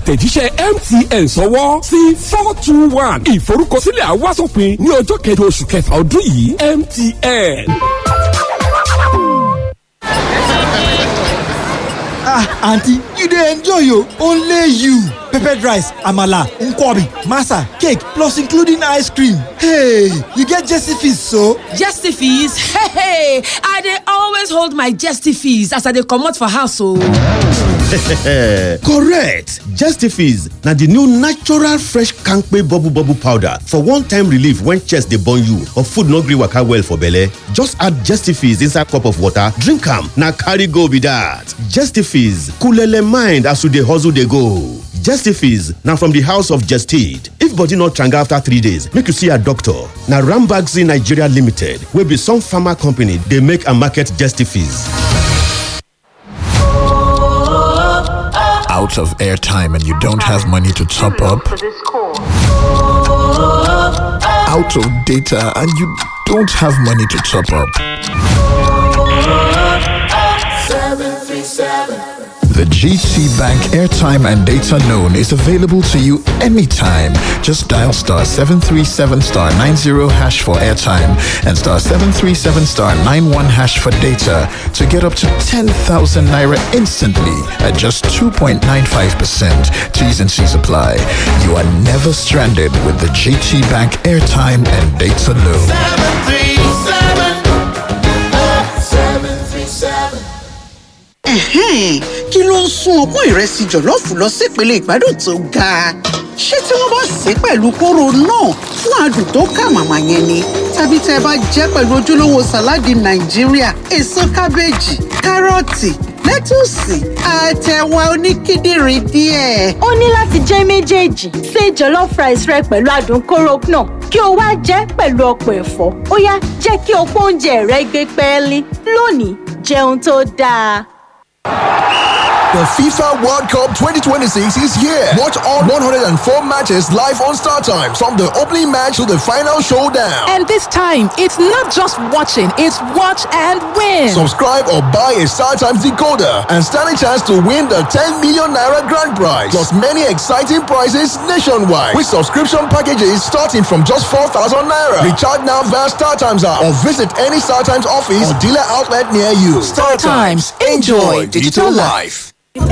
àtẹ̀jíṣẹ́ mtn sọ́wọ́ sí four two one ìforúkọsílẹ̀ àwásòpin ní ọjọ́ kẹjọ oṣù kẹfà ọdún yìí mtn. ah aunty you dey enjoy o only you peppered rice amala nkwobi masa cake plus including ice cream hey you get jesse fees so. Jesty fees? Hey, hey, I dey always hold my jesty fees as I dey comot for house o. correct justifies na the new natural fresh kampe bubble bubble powder for one-time relief when chest dey burn you or food no gree waka well for belle just add justifies inside cup of water drink am na carry go be that justifies coolele mind as you dey hustle dey go. Justifies na from the house of Gestid. If body no tranga after three days, make you see a doctor. Na Rambaxi Nigeria Limited wey be some pharma company dey make and market Justifies. out of airtime and you don't have money to top up, out of data and you don't have money to top up. The GT Bank airtime and data loan is available to you anytime. Just dial star 737 star 90 hash for airtime and star 737 star 91 hash for data to get up to 10,000 naira instantly at just 2.95%. T's and C's apply. You are never stranded with the GT Bank airtime and data loan. Ẹ̀hẹ́n, kí ló ń sún ọpọ́n ìrẹsì jọ̀lọ́ọ̀fù lọ sípele ìgbádùn tó ga ṣé tí wọ́n bá sè é pẹ̀lú kóró náà fún adùn tó kà màmá yẹn ni tàbí tẹ́ ẹ bá jẹ́ pẹ̀lú ojúlówó sàláàdì nàìjíríà èso kábéèjì kárọ̀tì lẹ́tùsì àtẹ̀wà oníkíndìnrín díẹ̀. ó ní láti jẹ́ méjèèjì ṣe jollof rice rẹ pẹ̀lú adùn kóró náà kí o wá jẹ́ pẹ̀lú ọ̀pọ̀ ẹ̀fọ́ ó yá jẹ́ kí ọ̀pọ̀ oúnjẹ rẹ gbé pẹ́ẹ́lí lónìí jẹun tó dáa. The FIFA World Cup 2026 is here. Watch all 104 matches live on Star Times from the opening match to the final showdown. And this time, it's not just watching, it's watch and win. Subscribe or buy a Star Times decoder and stand a chance to win the 10 million naira grand prize. Plus many exciting prizes nationwide with subscription packages starting from just 4,000 naira. Recharge now via Star Times app or visit any Star Times office or dealer outlet near you. Star Times. Enjoy digital life. calm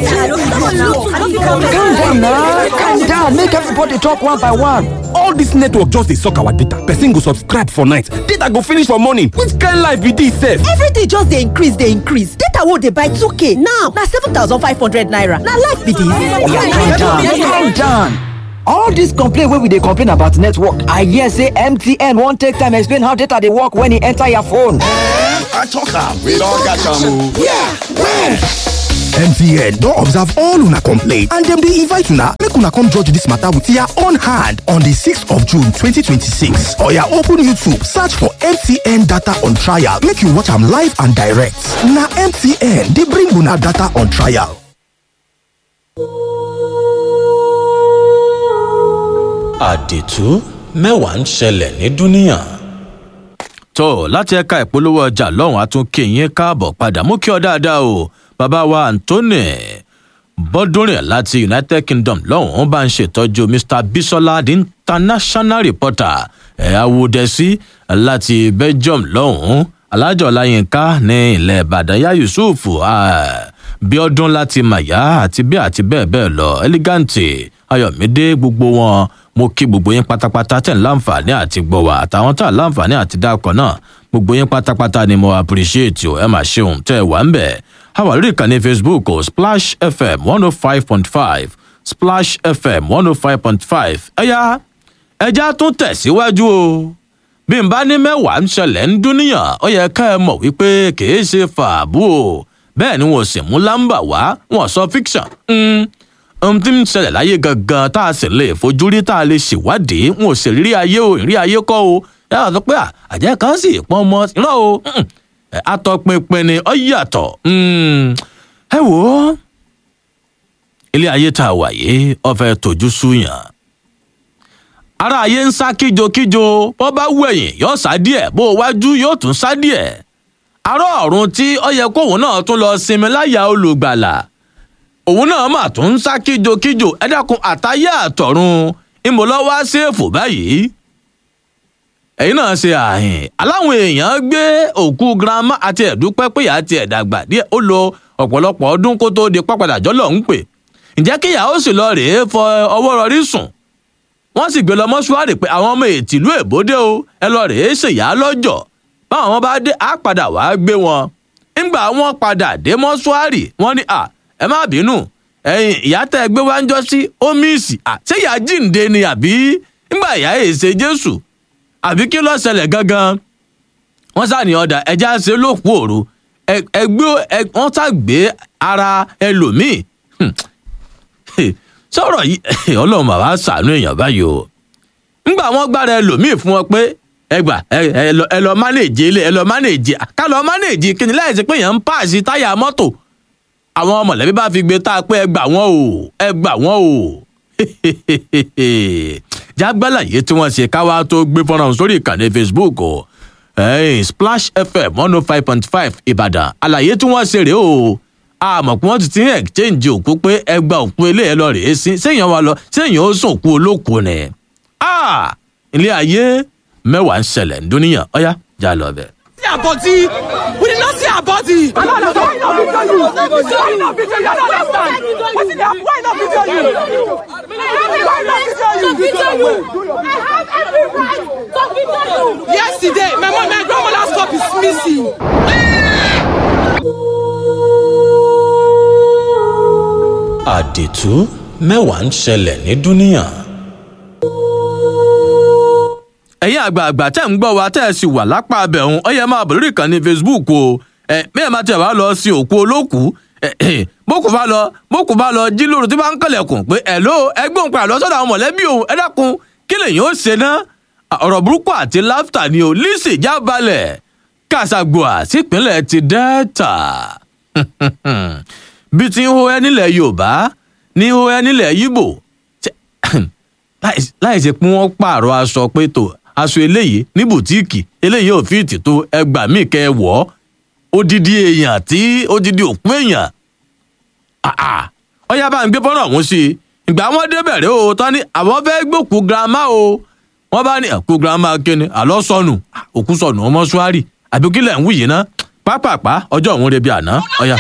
down na calm down make everybody talk one by one. all dis network just dey suck our data person go subscribe for night data go finish for morning which kind life be dis sef. everything just dey increase dey increase data wey dey buy 2k now na 7500 naira na life be calm down calm dis. down. all dis complaint wey we dey complain about network i hear say mtn wan take time explain how data dey work when e enter your phone. I talk am. We don catch am o. yeah where. mtn don observe all una complaint and dem dey invite una make una come judge dis matter with your own hand on di 6th of june 2026 oya open youtube search for mtn data on trial make you watch am live and direct na mtn dey bring una data on trial. àdìtú mẹ́wàá ń ṣẹlẹ̀ ní dúníyàn. tó láti ẹ̀ka ìpolówó ọjà lọ́hùn àtúnkè yín káàbọ̀ padà mú kí ọ dáadáa o bàbá wa anthony bọ́dúnrìn láti united kingdom lọ́hùn bá ń ṣètọ́jú mr bisola the international reporter ẹ̀ awúdẹ́sí láti belgium lọ́hùn alájọ ọláyínká ní ilẹ̀ ìbàdàn yá yusuf bíọ́dún láti màyá àti bí àti bẹ́ẹ̀ bẹ́ẹ̀ lọ ẹlígáǹtì ayọ̀mídé gbogbo wọn mo kí gbogbo yín pátápátá tẹ̀ ń láǹfààní àti gbọ̀ wá àtàwọn tá à láǹfààní àti dákọ̀ náà gbogbo yín pátápátá ni mo appreciate o ẹ máa ṣeun tẹ́ ẹ wà ń bẹ̀ a wà lórí ìkànnì facebook o splash fm one oh five point five splash fm one oh five point five ẹ̀yà ẹja tún tẹ̀síwájú o bí n bá ní mẹ́wàá ń ṣẹlẹ̀ ń dúníyàn ó yẹ ká ẹ mọ̀ wípé kìí ṣe fàábù o bẹ́ẹ̀ ni wọn ò sì mú lámbà wá wọn sọ fiction. Mm ohun tí ń ṣẹlẹ̀ láyé gangan tá a sì lè fojú rí tá a lè ṣèwádìí n ò sì rí ayé o ìrí ayé kọ́ o yàrá sọ pé àjẹ́ kan sì pọ́n ọmọ irọ́ o atọ́pinpin ni ọ yàtọ̀ ẹ wò ó ilé ayé tá a wà yìí ọfẹ tójú súyàn ara ayé ń sá kíjokíjo bó bá wẹ̀yìn yóò sá díẹ̀ bó wájú yóò tún sá díẹ̀ ará ọ̀run tí ó yẹ kóun náà tún lọ sinmi láyà olùgbàlà òun náà mà tún ń sá kíjokíjo ẹ dákun àtayé àtọ̀run ìmọ̀lọ́wọ́ ṣèfò báyìí ẹ̀yin náà ṣe àhìn aláwọn èèyàn gbé òkú girama àti ẹ̀dúpẹ́ pé ìyá ti ẹ̀dàgbà díẹ̀ ó lo ọ̀pọ̀lọpọ̀ ọdún kó tóó di pápadà jọ́lọ̀ ń pè ǹjẹ́ kí ìyàwó sì lọ rèé fọ ọwọ́ rọrí sùn wọ́n sì gbé lọ mọ́ṣúárì pé àwọn ọmọ ètìlú èbódé o ẹ lọ rèé ṣèyá lọ́jọ́ báwọn ọmọ bá dé á padà wàá gbé wọn ńgbà wọn padà dé mọ́ṣúárì wọ́n ní à ẹ má bínú ẹ̀yin ìyá tẹ́ ẹ gbé wá ń jọ sí ómíìsì à ṣé ìyá jíǹde ni àbí ńgbà ìyá èsè jésù àbí kí ló ṣẹlẹ̀ gangan wọ́n sá ní ọ̀dà ẹja ṣe lóòpù òru ẹgbẹ́ wọ́n sá gbé ara ẹlòmíì sọ̀rọ̀ yìí ọlọ́run bàbá ṣàánú èèyàn báyìí o ńgbà wọ́n gbára ẹlòmíì fún wọn pé ẹgbà ẹ lọ mánéèjì ilé ẹ lọ mánéèjì ká lọ mánéèjì kíni láì sí pé èèyàn ń pààsì táyà mọ́tò àwọn mọ̀lẹ́bí bá fi gbé tá a pé ẹ gbà wọ́n o ẹ gbà wọ́n o jágbálà yìí tí wọ́n ṣe káwá tó gbé fọ́nrán sórí ìkànnì facebook o hey, splash fm one oh five point five ìbàdàn àlàyé tí wọ́n ṣe rèé o àmọ̀ pé wọ́n ti ti ń exchange òkú pé ẹgbà òkú ilé ẹ lọ rèé sí séèyàn wa lọ séèyàn ó sùn òkú olókùú ni ilé ayé mẹ́wàá ń ṣẹlẹ̀ ń dúníyàn ọ̀yá já lọ bẹ̀. see her body we did not see her body. i no understand why no video you why no video you i no understand wetin dey happen why no video you why no video you. I have every right to video you. yesterday my mom my grandmother's cup is missing. àdètú mẹ́wàá ń ṣẹlẹ̀ ní dúníyàn. ẹ̀yin àgbààgbà tẹ́ ń gbọ́ wa tẹ́ ẹ sì wà lápá abẹ̀hún ọ yẹ máa bọ̀ lórí ìkànnì facebook o ẹ mẹ́ẹ̀ máa tẹ̀ wá lọ sí òkú olókùú bókù bá lọ bókù bá lọ jí lóru tí bá ń kẹlẹ̀kùn pé ẹ̀ ló ẹgbẹ́ òun padà lọ sọ́dọ̀ àwọn mọ̀lẹ́bí òun ẹ dákun kí lèyìn ó ṣe ná ọ̀rọ̀ burúkú àti láftà ni o lisi jábalẹ̀ kàṣàgbọ́à sípínlẹ̀ ti delta bí ti ń hó ẹ nílẹ̀ yorùbá ní hó ẹ nílẹ̀ yíbò láì ṣe pé wọ́n pààrọ̀ aṣọ pé tó aṣọ eléyìí ní bùtíìkì eléyìí ò fi ìtì tó ẹgbà míì kẹ ẹ wọ̀ ọ́ odidi èèyàn tí odidi òkú èèyàn ọyá bá ń gbé fọ́nrán ọ̀hún sí i ìgbà wọn débẹ̀ rẹ o tán ni àwọn fẹ́ gbòkú girama o wọ́n bá ní ẹ̀kú girama kíni àlọ́ sọnù òkú sọnù ọmọ ṣúárì àbí kí lẹ̀ ń wù yìí ná pápápá ọjọ́ òun rebi àná ọyá.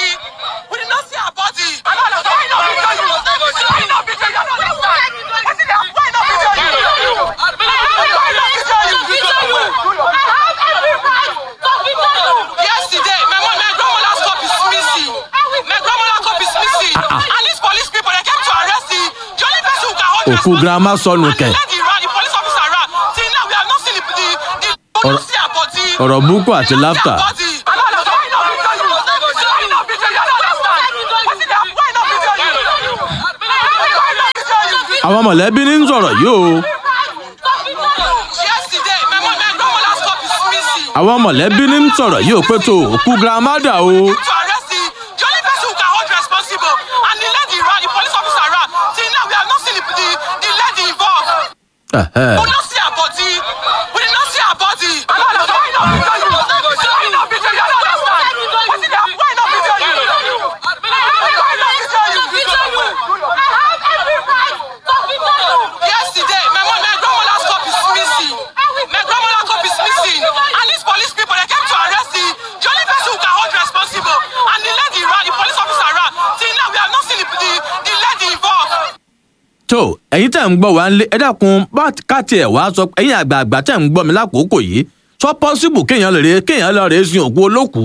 yesterday my mom my grandmother's cup is missing my grandmother cup is missing and these police people they came to arrest the the only person who can hold òkú girama sọnù kẹ let the ran the police officer ran till now we have not seen the the the we don't see her body. ọ̀rọ̀ burúkú àti láftà. I don't understand why no video you why no video you I don't understand wetin dey happen why no video you why no video you. àwọn mọ̀lẹ́bí ní ń sọ̀rọ̀ yìí o yesterday my mom my grandmother's cup is missing. àwọn mọ̀lẹ́bí ní ń sọ̀rọ̀ yìí o pé tó òkú girama dà o. to arrest the the only person who can hold responsible and the lady ran the police officer ran till now we have not seen the the, the lady involved. Ẹ̀hẹ́. we no see her body we did not see her body. I don't understand why no video you why no video you I don't understand wetin dey happen why no video you why no video you. I have every right to video you. yesterday my mom my grandmother's cup is missing my grandmother cup is missing and these police people they came to arrest the the only person who can hold responsible and the lady ran the police officer ran till now we have not seen the the, the lady involved. tó ẹ̀yin tẹ̀ ń gbọ́ wá ń lé ẹ dákun bá káàtì ẹ̀ wá sọ ẹ̀yin àgbààgbà tẹ̀ ń gbọ́ mi lákòókò yìí sọ pọ́sibù kéèyàn lè rè kéèyàn lọ rè sin òkú olókùú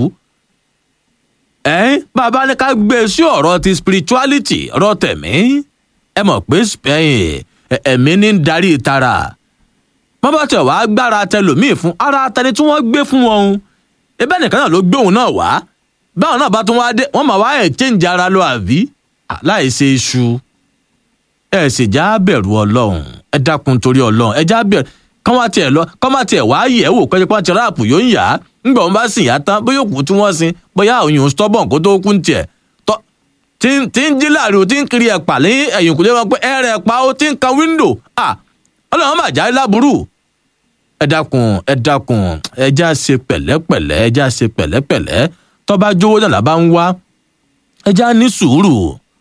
ẹ̀ bàbá ní ká gbé e sí ọ̀rọ̀ ti spirituality ọ̀rọ̀ tẹ̀mí ẹ mọ̀ pé ẹ̀yìn ẹ̀mí ní ń darí tara wọ́n bá tẹ̀ wá gbára tẹlòmíì fún ara tẹni tí wọ́n gbé fún wọn ebẹ́ nìkan náà ló gbé òun náà wá báwọn náà bá tún wá dé wọ́n máa wá ẹ̀ change ara lọ àbí láì ṣe iṣu ẹ sì já bẹ̀rù ọlọ́run ẹ dákun torí ọlọ́run ẹ já bẹ̀rù kán wá tiẹ̀ lọ kán má tiẹ̀ wá yẹ̀ wò pé pọ́n ti ráàpù yóò ń yá ńgbà wọn bá sìn yá tán bóyá òkú tí wọ́n sin bóyá òyìn stubborn kó tó kú ń tiẹ̀ tọ́ tí ń tí ń jí láàrin tí ń kiri ẹ̀pà ní ẹ̀yìn kùdé wọn pé ẹ̀rẹ̀ ẹ̀pà ó ti ń kan wíńdò à ọlọ́run má já láburú ẹ dákun ẹ dákun ẹ já ṣe pẹ̀lẹ́pẹ̀lẹ́ ẹ já ṣe pẹ̀lẹ́pẹ̀lẹ́ tọ́ bá jówó náà lábá ń wá ẹ já ní sùúrù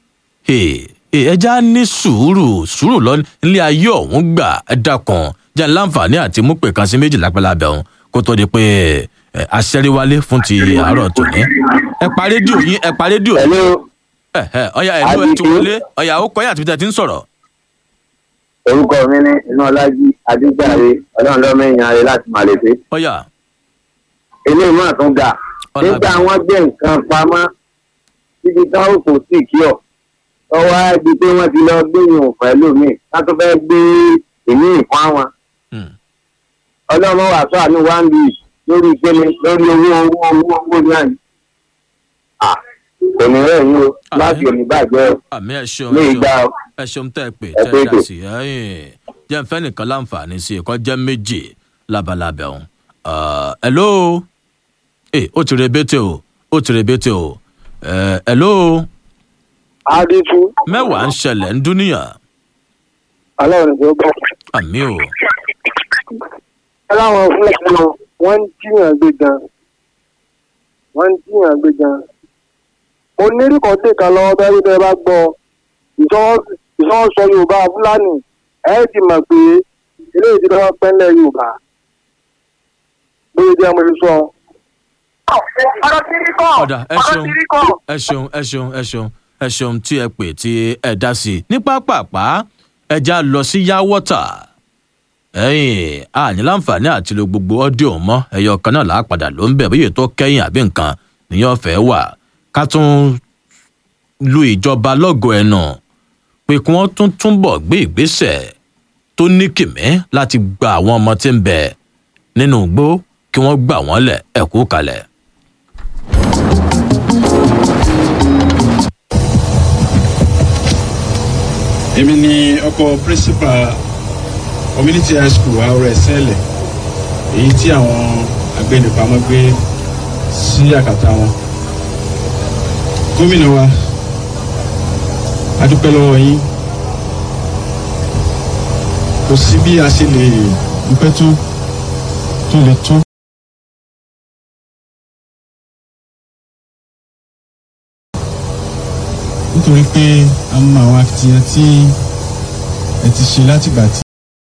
ẹja ní sùúrù sùúrù lọ nílé ayé ọ̀hún gbà ẹ dákan jẹ́ láǹfààní àti mú pè kan sí méjì lápẹ́lábẹ́ ọ̀hún kó tó di pé aṣẹ́ríwálé fún ti àárọ̀ tòní. ẹ pa rédíò yín ẹ pa rédíò yín. ọ̀ya ẹ̀ ló ẹ ti wọlé ọ̀ya ó kọ́yà àti ti ń sọ̀rọ̀. orúkọ mi ní ináọlájí adéjàre ọlọ́run lọ́mọ èèyàn rẹ láti màlẹ́fẹ. ọ̀ya. ilé ìmọ̀ tún ga nígbà wọn gbé nǹkan pamọ́ títí táwọn kò sí kí ọ ọwọ́ á di pé wọ́n ti lọ gbé yòó pẹ̀lú mi wọ́n tún fẹ́ gbé ìní ìfún àwọn. ọlọ́mọ wà sọ àánú one bíi lórí ìpele lórí owó owó owó owó náà ni. kò ní rẹ̀ yín o láti òní bàjẹ́ o àmì ẹ ṣeun ní ìgbà o. ẹ ṣeun tẹ́ ẹ pè Ẹ tẹ́ ẹ pé dá ètò. sí ẹyìn jẹ́ ń fẹ́ nìkan láǹfààní sí ẹ̀kọ́ jẹ́ méjì labalábẹ́ ọ̀hún. ẹ̀ló ó ti rebete o ó ti rebete o ẹ̀ló adétú mẹ́wàá ń ṣẹlẹ̀ ń dúníyàn aláwọ̀ ní gbogbo àmì o aláwọ̀ fúlẹ̀ náà wọ́n ń jiyàn gbé gan wọ́n ń jiyàn gbé gan mo nírí kan tè kan lọ́wọ́ bẹ́ẹ̀ bẹ́ẹ̀ bá gbọ́ ìsọwọ́sọ yorùbá fúlàní ẹ̀ ti mọ̀ pé eléyìí ti lọ́wọ́ pẹ́ńlẹ̀ yorùbá bóyá jẹ́ mo ti sọ. ọ̀dà ẹ ṣeun ẹ ṣeun ẹ ṣeun ẹ ṣeun ẹ ṣeun tí ẹ pè tí ẹ dá sí i ní pápápá ẹja lọ sí yá wọ́tà ẹyìn àní láǹfààní àti lo gbogbo ọ́díò mọ́ ẹyọ kan náà làápadà ló ń bẹ̀ bóyá tó kẹ́yìn àbí nǹkan nìyẹn fẹ́ wà ká tún lu ìjọba lọ́gọ̀ ẹnu pé kí wọ́n tún túbọ̀ gbé ìgbésẹ̀ tó ní kìmí láti gba àwọn ọmọ tí ń bẹ nínú igbó kí wọ́n gbà wọ́n lẹ̀ ẹ̀kú kalẹ̀. èmi ni ọkọ principal community high school àwòrán ẹsẹ̀lẹ̀ èyí tí àwọn agbẹnipamọ́ gbé sí àkàtà wọn gómìnà wa a dúpẹ́ lọ́wọ́ yín kò sí bí a ṣe lè dúpẹ́ tó tó lè tó. nítorí pé a mọ àwọn akitiyan tí ẹ ti ṣe látìgbà tí